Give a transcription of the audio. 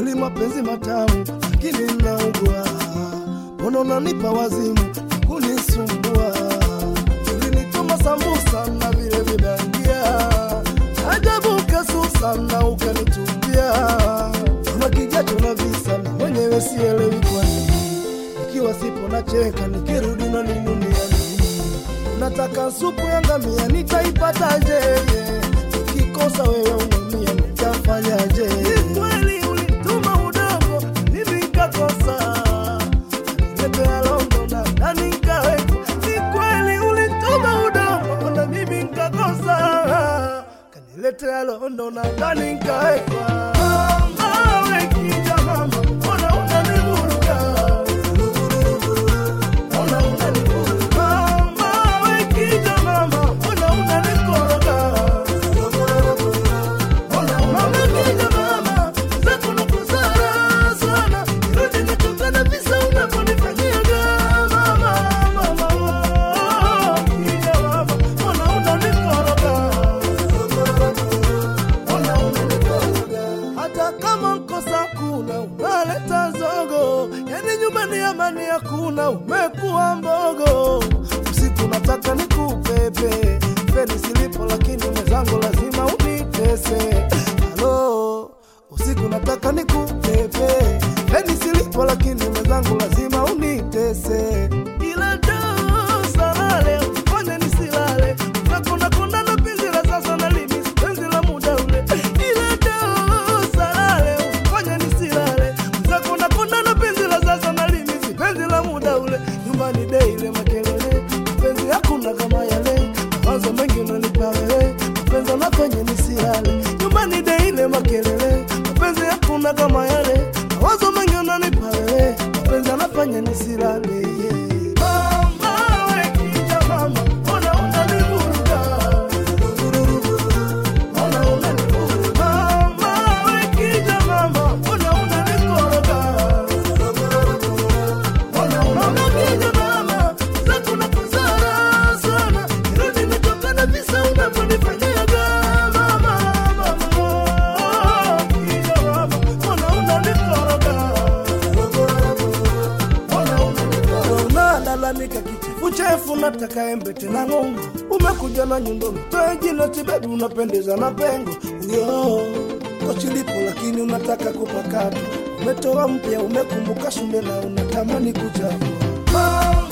kweli mapenzi matamu, lakini naugua. Mbona unanipa wazimu kunisumbua? Ulinituma sambusa na vile vibandia, ajabu kasusa na ukanitupia kama kijacho na visa, na mwenyewe sielewi kwa nini. Nikiwa sipo nacheka, nikirudi unaninunia nini? Unataka supu ya ngamia, nitaipataje? Nikikosa wewe unaumia, nitafanyaje? Ni kweli ulituma udogo, mimi nikakosa Niletea londo na ndani nikawekwa. Ni kweli ulituma udogo na mimi nikakosa kaniletea londo na ndani nikawekwa. Mama, we kija mama, mbona unanivuruga? Mbona unanivuruga? Mama, we kija mama, mbona unanikoroga? hata kama nkosa kuna unaleta zogo, yani nyumbani amani hakuna, umekuwa mbogo. Usiku nataka nikupepe feni silipo, lakini mwenzangu lazima unitese. Halo, usiku nataka nikupepe feni silipo, lakini mwenzangu lazima unitese. Ila do salale fanya nisilale, nakona kona na penzi la sasa na limi penzi la muda ule. Ila do salale fanya nisilale, nakona kona na penzi la sasa na limi penzi la muda ule. Nyumbani dei ile makelele, penzi hakuna kama yale, mawazo mengi unanipa wewe, mapenzi anafanya nisilale. Nyumbani dei ile makelele, mapenzi hakuna kama yale, mawazo mengi unanipa wewe, mapenzi anafanya nisilale. Yeah. Mama, we kija mama, mbona unanivuruga? Mbona unanivuruga? Mama, we kija mama, mbona unanikoroga? Mbona unanipiga mama? Sasa unakuzara sana. Kirudi nitoka na visa unavyonifanyaga. Mama, mama, kija mama, mbona unanikoroga? unalalamika kichefu chefu, nataka embe tena ng'ongo. Umekuja na nyundo mtoe jino tibebi, unapendeza na pengo yo kochilipo, lakini unataka kupakata. Umetoa mpya, umekumbuka shule na unatamani kuchafua